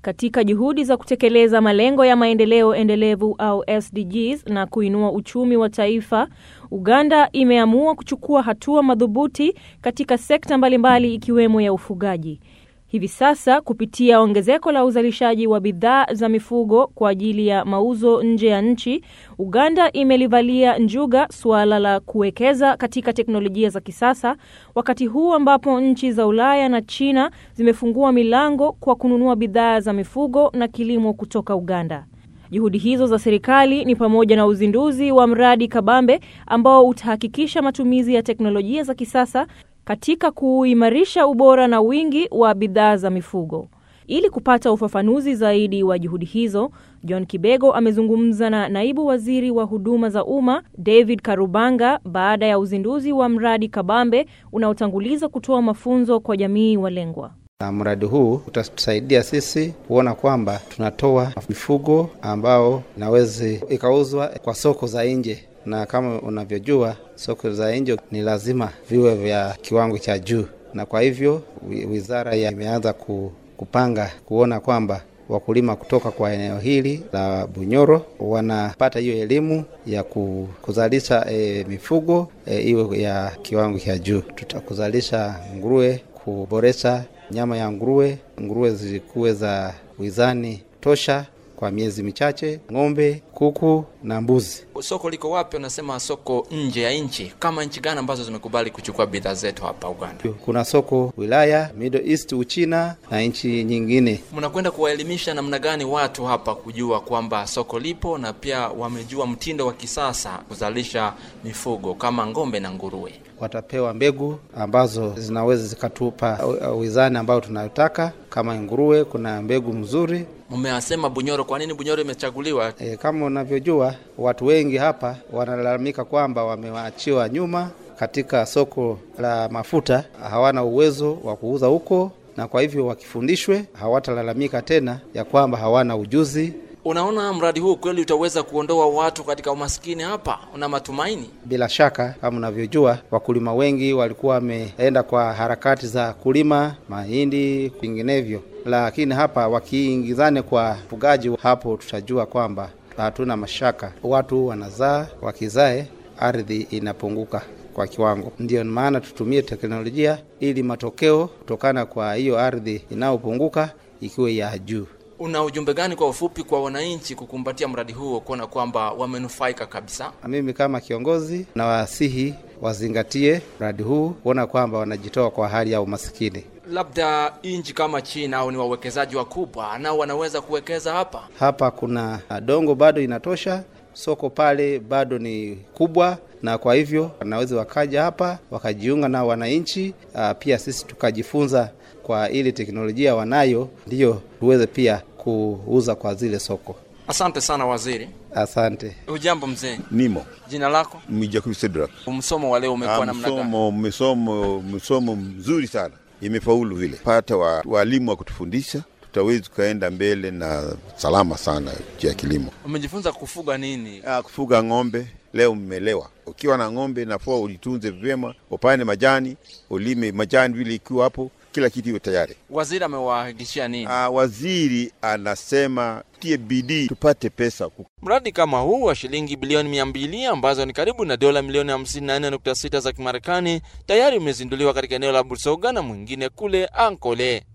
Katika juhudi za kutekeleza malengo ya maendeleo endelevu au SDGs na kuinua uchumi wa taifa, Uganda imeamua kuchukua hatua madhubuti katika sekta mbalimbali ikiwemo ya ufugaji. Hivi sasa kupitia ongezeko la uzalishaji wa bidhaa za mifugo kwa ajili ya mauzo nje ya nchi, Uganda imelivalia njuga suala la kuwekeza katika teknolojia za kisasa, wakati huu ambapo nchi za Ulaya na China zimefungua milango kwa kununua bidhaa za mifugo na kilimo kutoka Uganda. Juhudi hizo za serikali ni pamoja na uzinduzi wa mradi kabambe ambao utahakikisha matumizi ya teknolojia za kisasa katika kuimarisha ubora na wingi wa bidhaa za mifugo. Ili kupata ufafanuzi zaidi wa juhudi hizo, John Kibego amezungumza na naibu waziri wa huduma za umma David Karubanga baada ya uzinduzi wa mradi kabambe unaotanguliza kutoa mafunzo kwa jamii walengwa. Na mradi huu utatusaidia sisi kuona kwamba tunatoa mifugo ambao inaweza ikauzwa kwa soko za nje na kama unavyojua soko za nje ni lazima viwe vya kiwango cha juu, na kwa hivyo wizara imeanza kupanga kuona kwamba wakulima kutoka kwa eneo hili la Bunyoro wanapata hiyo elimu ya kuzalisha e, mifugo e, iwe ya kiwango cha juu. Tutakuzalisha nguruwe, kuboresha nyama ya nguruwe, nguruwe zilikuwe za wizani tosha kwa miezi michache, ng'ombe, kuku na mbuzi. Soko liko wapi? Unasema soko nje ya nchi. Kama nchi gani ambazo zimekubali kuchukua bidhaa zetu hapa Uganda? Kuna soko wilaya Middle East, Uchina na nchi nyingine. Mnakwenda kuwaelimisha namna gani watu hapa kujua kwamba soko lipo na pia wamejua mtindo wa kisasa kuzalisha mifugo kama ng'ombe na nguruwe? Watapewa mbegu ambazo zinaweza zikatupa wizani ambayo tunayotaka. Kama nguruwe, kuna mbegu mzuri. Mmeasema Bunyoro, kwa nini Bunyoro imechaguliwa? E, kama unavyojua watu wengi hapa wanalalamika kwamba wamewaachiwa nyuma katika soko la mafuta, hawana uwezo wa kuuza huko, na kwa hivyo wakifundishwe hawatalalamika tena ya kwamba hawana ujuzi. Unaona mradi huu kweli utaweza kuondoa watu katika umaskini hapa? Una matumaini? Bila shaka, kama unavyojua, wakulima wengi walikuwa wameenda kwa harakati za kulima mahindi, vinginevyo, lakini hapa wakiingizane kwa ufugaji, hapo tutajua kwamba hatuna mashaka, watu wanazaa, wakizae ardhi inapunguka kwa kiwango. Ndiyo maana tutumie teknolojia ili matokeo kutokana kwa hiyo ardhi inayopunguka ikiwe ya juu. Una ujumbe gani kwa ufupi kwa wananchi kukumbatia mradi huo, kuona kwamba wamenufaika kabisa? Na mimi kama kiongozi na wasihi wazingatie mradi huu, kuona kwamba wanajitoa kwa hali ya umasikini. Labda nchi kama China au ni wawekezaji wakubwa nao wanaweza kuwekeza hapa. Hapa kuna dongo bado inatosha, soko pale bado ni kubwa, na kwa hivyo wanaweza wakaja hapa wakajiunga na wananchi, pia sisi tukajifunza kwa ile teknolojia wanayo, ndiyo tuweze pia kuuza kwa zile soko. Asante sana waziri. Asante. Hujambo mzee? Nimo. Jina lako? Mwijakubi Sedrak. Msomo wa leo umekuwa namna gani? Msomo, msomo, msomo mzuri sana, imefaulu vile. Pata wa, walimu wa kutufundisha tutawezi tukaenda mbele na salama sana juu ya kilimo. Umejifunza kufuga nini? Ah, kufuga ng'ombe. Leo mmelewa, ukiwa na ng'ombe nafua ulitunze vyema, upande majani, ulime majani vile, ikiwa hapo kila kitu iwe tayari. Waziri amewahakikishia nini? Ah, waziri anasema tie bidii tupate pesa. Mradi kama huu wa shilingi bilioni mia mbili ambazo ni karibu na dola milioni 54.6 za Kimarekani tayari umezinduliwa katika eneo la Busoga na mwingine kule Ankole.